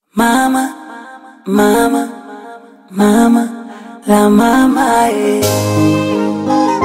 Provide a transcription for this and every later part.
Mama, mama, mama, la mama, eh.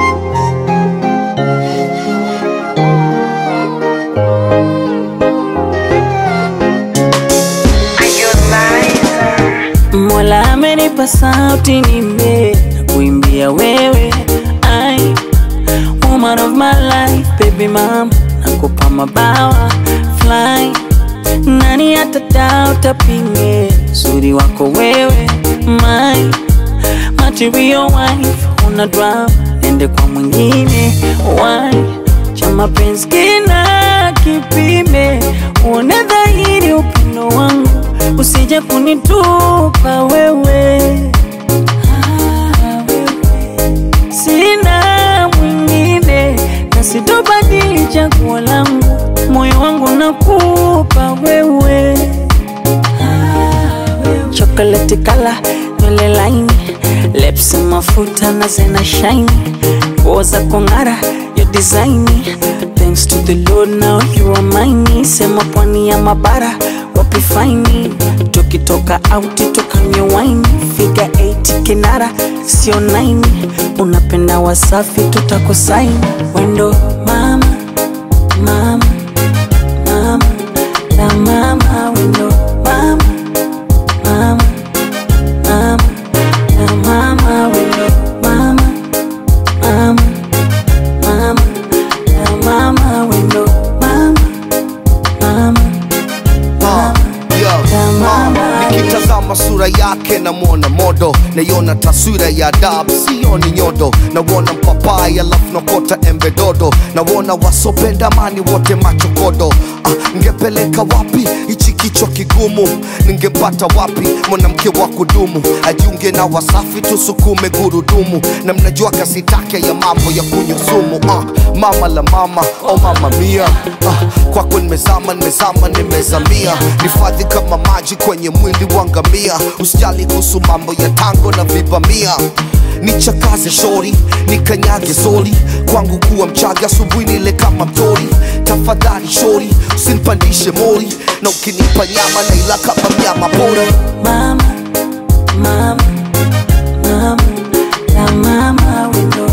Mola amenipa sauti nime na kuimbia wewe ai woman of my life baby mama nakupa mabawa fly nani atadauta pinge uzuri wako wewe my material wife una drama nende kwa mwingine why cha mapenzi kina kipime uone dhahiri upendo wangu usije kunitupa wewe Ah, wewe. sina mwingine na sitobadili chaguo langu moyo wangu nakupa wewe chocolate kala nywele laini lips mafuta na zena shine nguo za kong'ara yo designi thanks to the lord now you are mine sema pwani ya mabara wapi faini tukitoka auti tukanywe waini figa 8 kinara sio 9 unapenda wasafi tutakosaini wendo mama mama mama la mama wendo mama mama mama la mama wendo mama mama mama la mama wendo mama mama Yo, la mama nikitazama sura yake namwona modo naiona taswira ya dab sioni nyodo nawona mpapai alafu nakota embe dodo nawona wasopenda mani wote machokodo ah, ngepeleka wapi hichi kichwa kigumu ningempata wapi mwanamke wa kudumu ajiunge na wasafi tusukume gurudumu na mnajua kasi take ya mambo ya kunyusumu ah, mama la mama oh mama mia ah, kwako nimezama nimezama nimezamia nifadhi kama maji kwenye mwili wa ngamia usijali kuhusu mambo ya tango na vibamia nichakaze shori nikanyage soli kwangu kuwa mchaga asubuhi nile kama mtori tafadhali shori usinipandishe mori na ukinipa nyama naila kama mnyama pori mama mama mama la mama wendo